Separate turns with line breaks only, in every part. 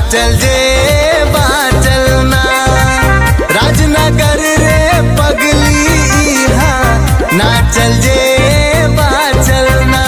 चल जे बाचलना राजनगर रे पगली इहा ना चल जे बाचलना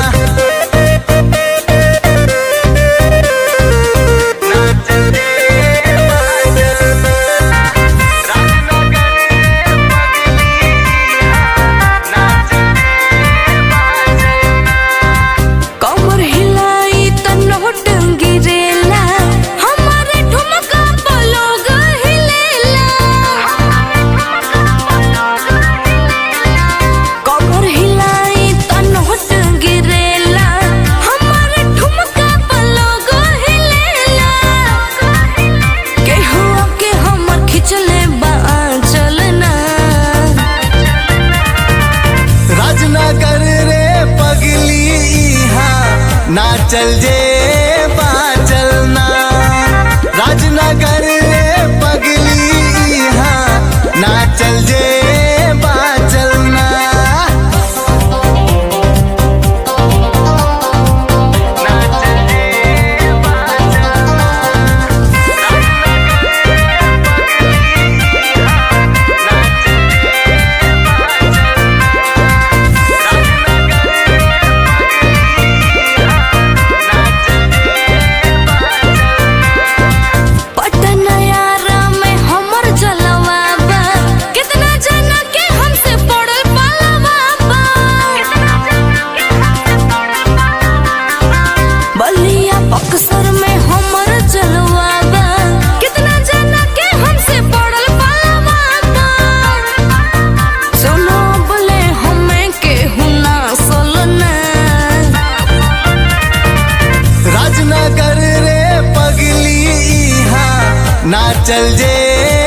ना चल जे बाचलना राजनगर रे पगली इहा ना चल जे बाचलना
कमर हिलाई त नोट गिरेला हमारे ठुमका पलोग हिलेला कमर हिलाई त नोट गिरेला हमारे ठुमका पलोग हिलेला केहू के हमर खिचले बा चलना
राजनगर रे पगली इहा ना चल जे बाचलना राजनगर रे पगली इहा ना चल जे बाचलना ना चल जे बाचलना
पटनयारा में हमर जलवा बा कितना जना के हमसे पड़ल पालवा बा बलिया बक्सर में हमर जलवा बा कितना जना के हमसे पड़ल पालवा बा सुनो बोले हमें केहू ना सोलना
राजनगर रे पगली इहा ना चल जे